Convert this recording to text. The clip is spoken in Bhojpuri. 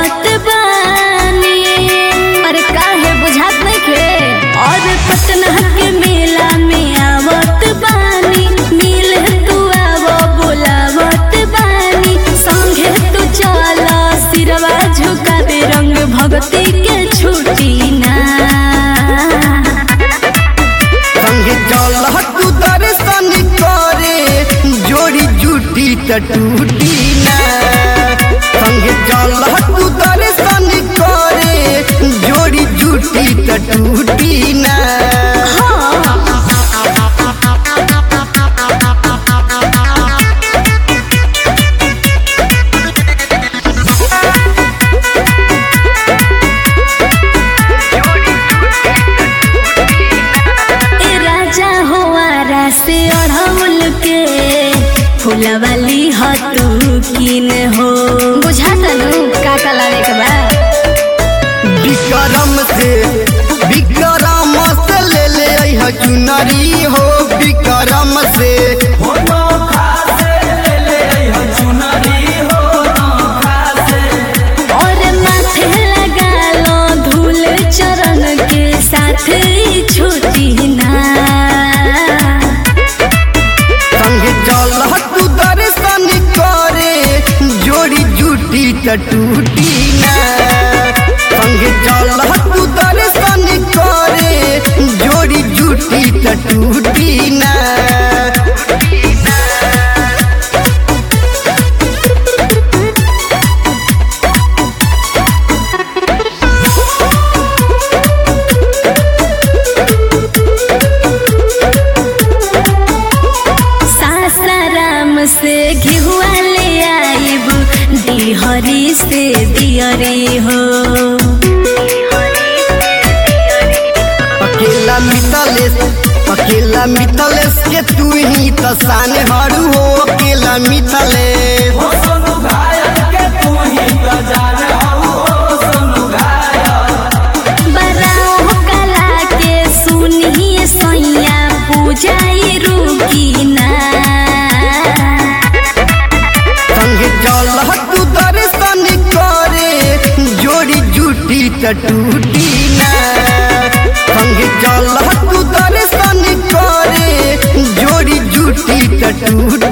आवत बानी अरे काहे बुझात नहीं के और पटना के मेला में आवत बानी मिल तू आवो बोलावत बानी संगे तू चल सिरवा झुकावे रंग भक्ति के छुटी ना संगे चल तू दर्शन करे जोड़ी जुटी त टूटी ना संगे चल तू दर्शन करे जोड़ी जुटी त टूटी ना ए राजा हो आरा से अढ़ौल के फुलवाली ह तू किन हो बुझाता नु का का लावे के बा विक्रम से विक्रम से ले ले अइह चुनरी हो विक्रम से और माथे लगा लो धूल चरण के साथ ही छुटी ना संगे चल तू दर्शन करे जोड़ी जुटी त टूटी ना संगे चल तू दर्शन करे जोड़ी जुटी त टूटी ना सासाराम से घिहुआ ले आइब डिहरी से दियरी हो अकेला मितलेश अकेला मितलेश के तू ही त शान हरू हो अकेला मितलेश बराओ कला के सुनिए सैया पूजाई रुकी ना संगे चल तू दर्शन करे जोड़ी जुटी त टूटी ना संगे चल तू दर्शन करे जोड़ी जुटी त टूटी